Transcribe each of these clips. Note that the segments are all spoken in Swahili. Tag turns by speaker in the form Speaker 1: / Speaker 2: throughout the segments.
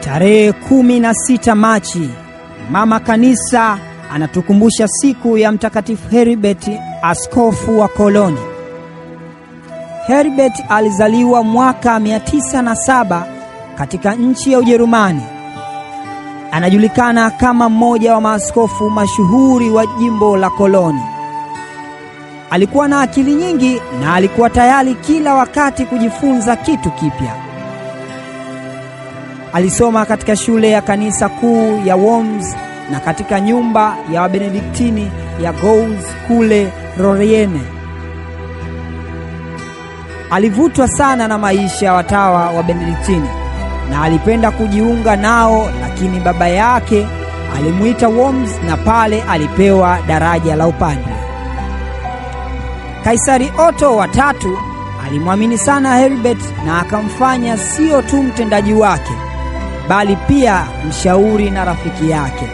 Speaker 1: Tarehe kumi na sita Machi, mama kanisa anatukumbusha siku ya Mtakatifu Heribert, askofu wa Koloni. Heribert alizaliwa mwaka 907 katika nchi ya Ujerumani. Anajulikana kama mmoja wa maaskofu mashuhuri wa jimbo la Koloni. Alikuwa na akili nyingi na alikuwa tayari kila wakati kujifunza kitu kipya. Alisoma katika shule ya kanisa kuu ya Worms na katika nyumba ya Wabenediktini ya Gous kule Roriene. Alivutwa sana na maisha ya watawa wa Benediktini na alipenda kujiunga nao, lakini baba yake alimuita Worms na pale alipewa daraja la upadre. Kaisari Otto wa tatu alimwamini sana Heribert na akamfanya sio tu mtendaji wake bali pia mshauri na rafiki yake.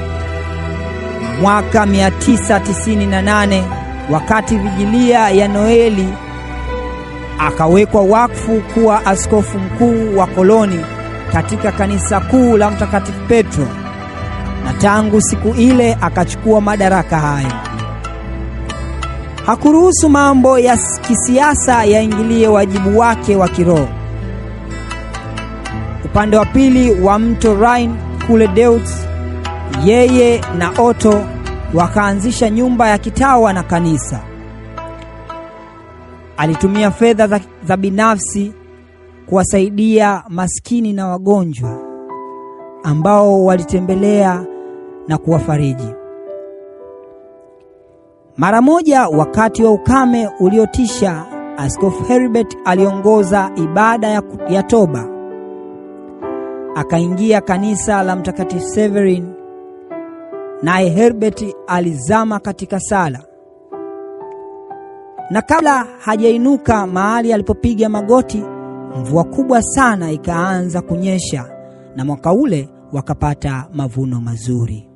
Speaker 1: Mwaka 998 wakati vigilia ya Noeli akawekwa wakfu kuwa askofu mkuu wa Koloni katika kanisa kuu la Mtakatifu Petro, na tangu siku ile akachukua madaraka hayo. Hakuruhusu mambo ya kisiasa yaingilie wajibu wake wa kiroho. Upande wa pili wa mto Rhine kule Deutz, yeye na Otto wakaanzisha nyumba ya kitawa na kanisa. Alitumia fedha za, za binafsi kuwasaidia maskini na wagonjwa ambao walitembelea na kuwafariji. Mara moja wakati wa ukame uliotisha, Askofu Heribert aliongoza ibada ya, ya toba. Akaingia kanisa la Mtakatifu Severin, naye Heribert alizama katika sala, na kabla hajainuka mahali alipopiga magoti, mvua kubwa sana ikaanza kunyesha, na mwaka ule wakapata mavuno mazuri.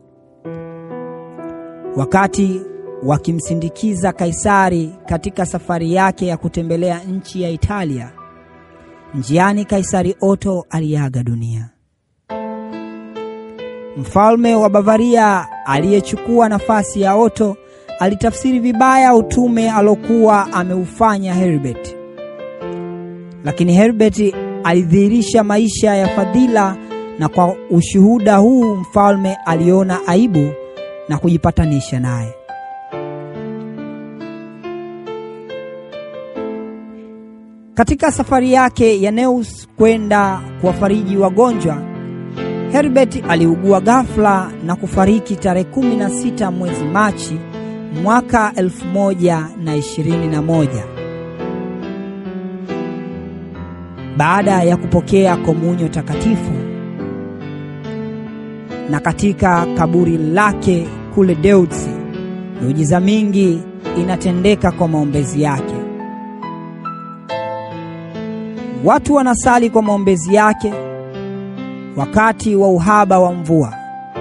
Speaker 1: Wakati wakimsindikiza Kaisari katika safari yake ya kutembelea nchi ya Italia, njiani Kaisari Otto aliaga dunia. Mfalme wa Bavaria aliyechukua nafasi ya Otto alitafsiri vibaya utume alokuwa ameufanya Heribert, lakini Heribert alidhihirisha maisha ya fadhila, na kwa ushuhuda huu mfalme aliona aibu na kujipatanisha naye. Katika safari yake ya Neus kwenda kuwafariji wagonjwa, Heribert aliugua ghafla na kufariki tarehe 16 mwezi Machi mwaka 1021 baada ya kupokea komunyo takatifu. Na katika kaburi lake kule Deutz, miujiza mingi inatendeka kwa maombezi yake. Watu wanasali kwa maombezi yake wakati wa uhaba wa mvua.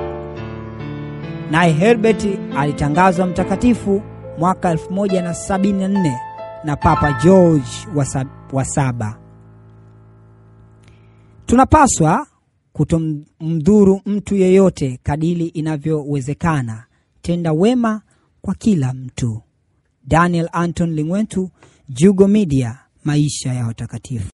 Speaker 1: Naye Herbert alitangazwa mtakatifu mwaka 1074 na Papa George wa saba. Tunapaswa kutomdhuru mtu yeyote kadili inavyowezekana. Tenda wema kwa kila mtu. Daniel Anton Lingwentu, Jugo Media, maisha ya watakatifu.